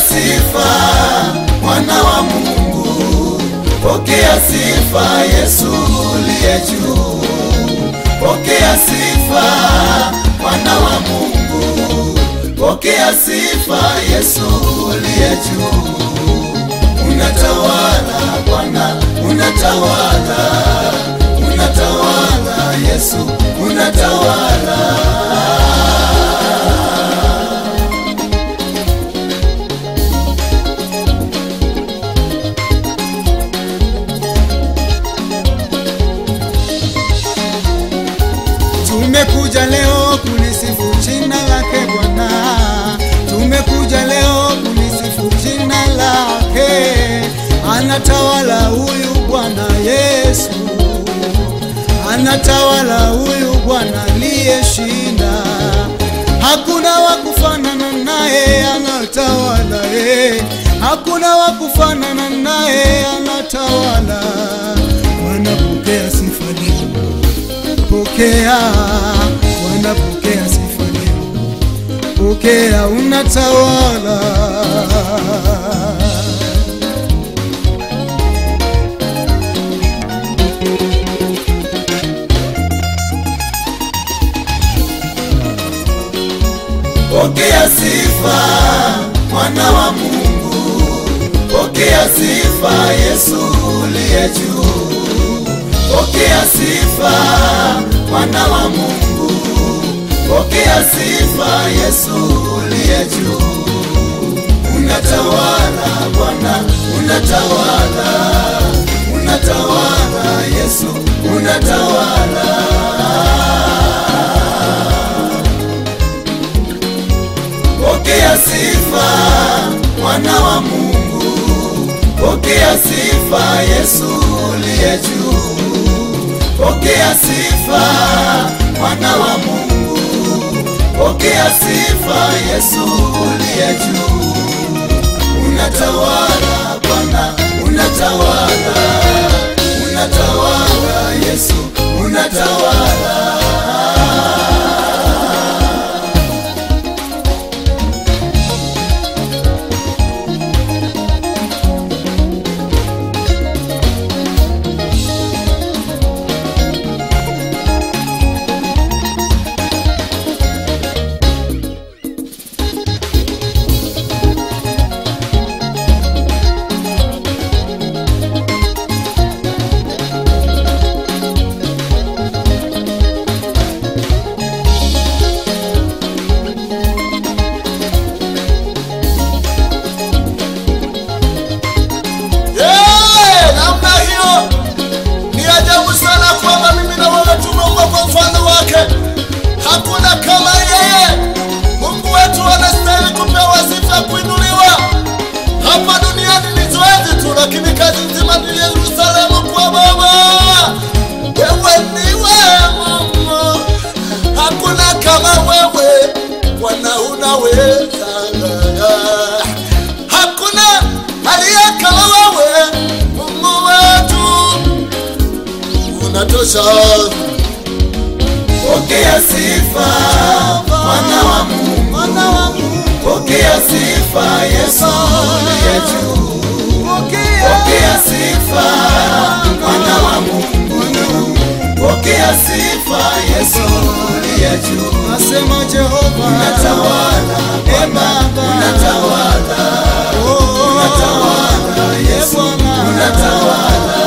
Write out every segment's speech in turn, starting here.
sifa mwana wa Mungu, pokea sifa Yesu uliye juu, pokea sifa mwana wa Mungu, pokea sifa Yesu uliye juu. Unatawala Bwana, unatawala, unatawala Yesu, unatawala. Tumekuja leo kulisifu jina lake Bwana, tumekuja leo kulisifu jina lake. Anatawala huyu Bwana Yesu, anatawala huyu Bwana aliyeshinda. Hakuna wa kufanana naye, anatawala eh. Hakuna wa kufanana naye, anatawala. Wanapokea sifa leo pokea, wanapokea sifa leo, pokea, unatawala. Pokea sifa mwana wa Mungu, pokea sifa Yesu uliye juu, pokea sifa mwana wa Mungu, pokea sifa Yesu uliye juu. Unatawala Bwana, unatawala, unatawala Yesu, unatawala. Pokea sifa mwana wa Mungu, pokea sifa Yesu uliye juu, pokea sifa mwana wa Mungu, pokea sifa Yesu uliye juu. Unatawala Bwana, unatawala, unatawala Yesu, unatawala. Eh, namna hiyo ni ajabu sana kwamba mimi na wewe tumeumbwa kwa mfano wake. Hakuna kama yeye. Mungu wetu anastahili kupewa sifa, kuinuliwa. Hapa duniani ni zoezi tu, lakini kazi nzima ni Yerusalemu kwa Baba. Wewe ndiwe Mungu, hakuna kama wewe. Bwana unaweza, hakuna aliye kama wewe. Mungu wetu unatosha. Pokea sifa mwana wa Mungu, Mwana wa Mungu, pokea sifa Yesu uliye juu, pokea, pokea sifa mwana wa Mungu, pokea sifa Yesu uliye juu. nasema Jehova, Unatawala Eh, Bwana, Baba. unatawala, Oh, unatawala Yesu, Bwana. unatawala.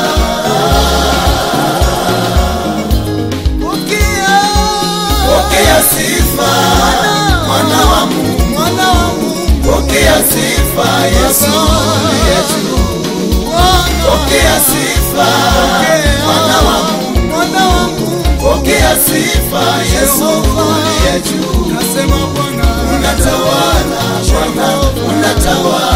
pokea, Pokea sifa mwana wa Mungu, Mwana wa Mungu, pokea sifa Yesu uliye juu. Bwana, Pokea sifa mwana wa Mungu, Mwana wa Mungu, pokea sifa Yesu uliye juu. nasema Bwana, Unatawala Bwana, unatawala,